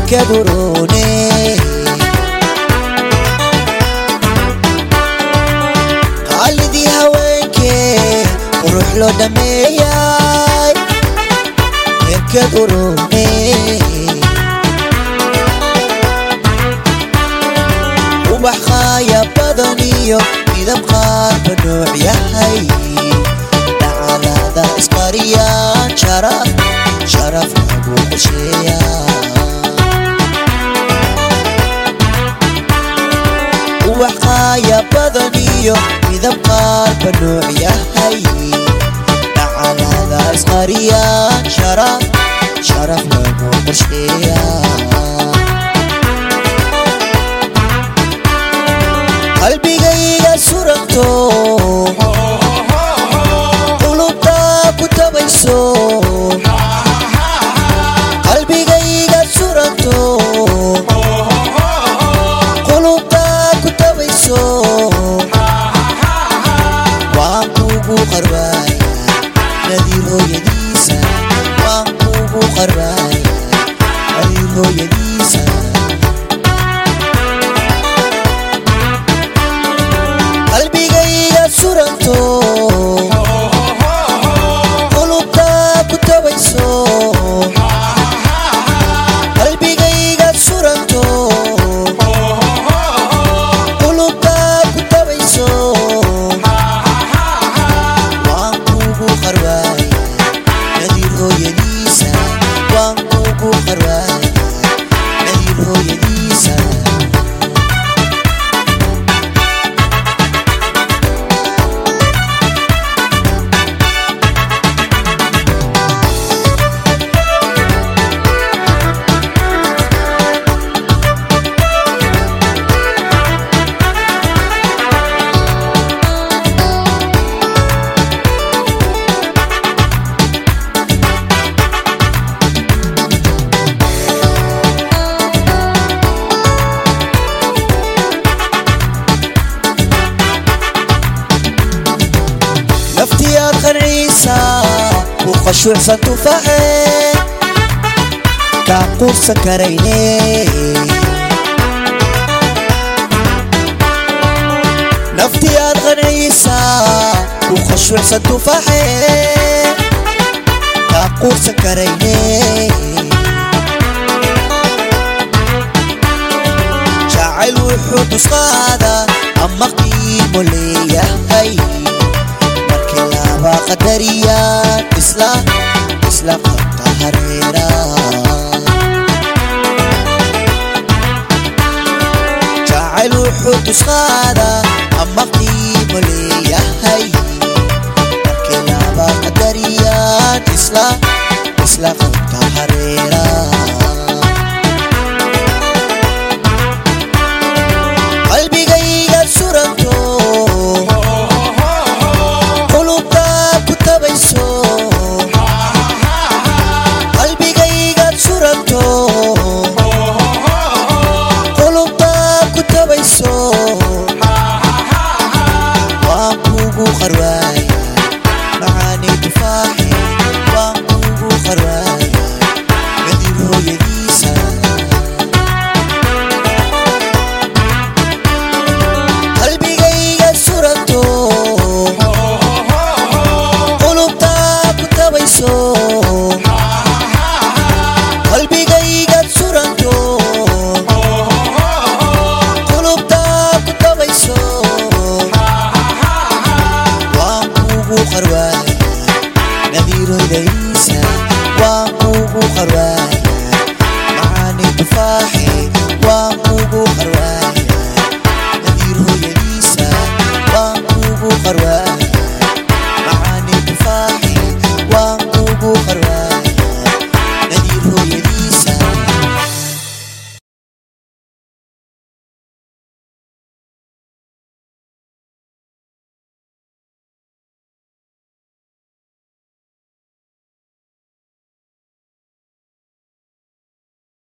berkaduroone qaalidii haweenkee qurux loo dhameeyay berkaduroone ubax qaaya badan iyo midab qaarba nooc yahay dhacalada isqariyaan sharaf sharaf lagu qorsheeyaa ubax qaaya badan iyo midab qaarba nooc yahay dhacalada isqariyaan sharaf sharaf lagu qorsheeyaa qalbigayga suranto qulubta ku tabayso qalbigayga suranto qulubta ku tabayso waan kugu qarbaaya nadiir hooyadiisa waan kugu qarbaaya nadiir hooyadiisa qalbigayga suranto qulubta ku tabayso qalbigayga suranto qulubta ku tabayso waan kugu qarbaaya nadiir hooyadiisa waan kugu qarbaaya nadiir hooyadiisa naftiyaad qanciisa ku khashuucsan tufaaxe kaa quursan karayne naftiyaad qanciisa ku khashuucsan tufaaxe kaa quursan karayne jacayl wuxuu tusqaada ama qiimo leeyahay markii laba qadariyaan isla isla qabta hareera jacayl wuxuu tusqaada ama qiimo leeyahay markii laba qadariyaan isla isla qabta hareera qalbigayga suranto qulubta ku tabayso qalbigayga suranto qulubta ku tabayso waan kugu qarwaaya macaani tufaaxi waan kugu qarwaaya nadiir hooyadiisa qalbigayga suranto qulubta ku tabayso qalbigayga suranto qulubta ku tabayso waan kugu qarwaaya nadiir hooyadiisa waan kugu qarwaaya